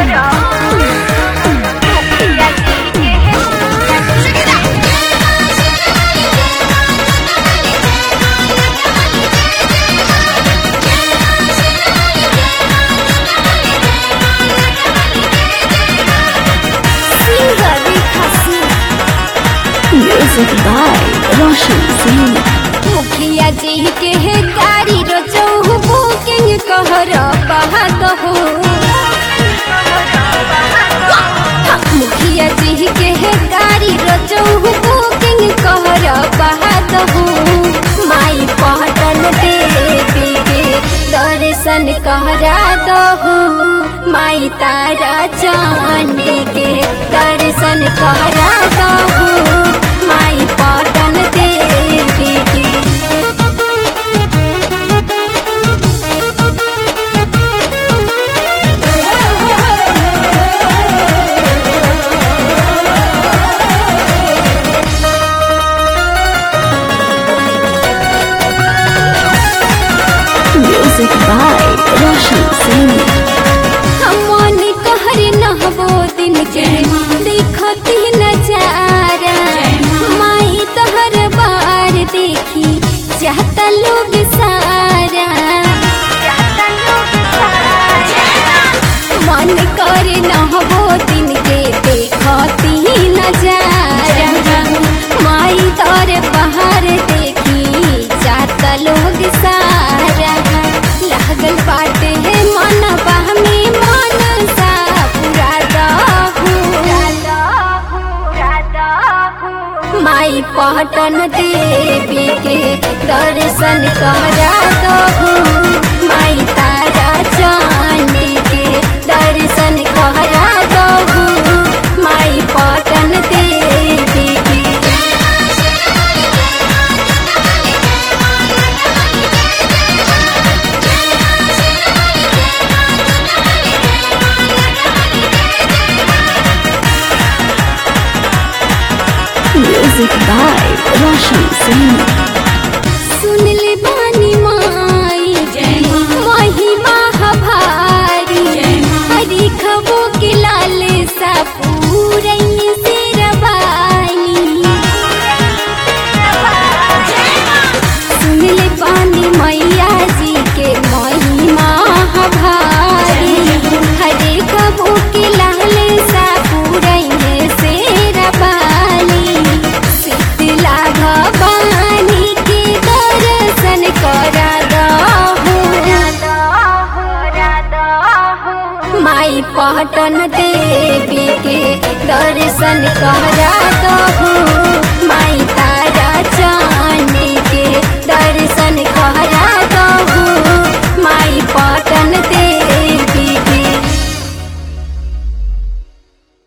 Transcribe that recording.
Music by Roshan Singh. मुखिया जी के है गाड़ी रोजो बुकिंग कहर बहात हो मुखिया जी के है गाड़ी रोजो बुकिंग कहर बहात हो माई पहटन देवी के दर्शन कहरा दहो माई तारा चांदी के दर्शन कहरा दहो माई पहटन देवी के Music by Roshan Singh. मन कहर नहबो दिन के देखती नजारा माई तहर बार देखी चाहता लोग सारा मन कर नहबो दिन के देखती नजारा माई तोर बाहर देखी चाहता लोग सारा लागल बाटे है मन बहमी मन सा माई पहटन देवी के दर्शन करा दहु माई तारा चांदी के दर्शन करा दहु माई पहटन देवी के Music by Roshan Singh. सुन ले बानी माई महिमा हभारी हरी खबो के लाल सा पूरई से रवानी सुन ले बानी मैया जी के महिमा हभारी हरे खबो के लाल सा पूरई से रवानी शीतला भवानी के दर्शन करा दहु माई पहटन देवी के दर्शन करा दहु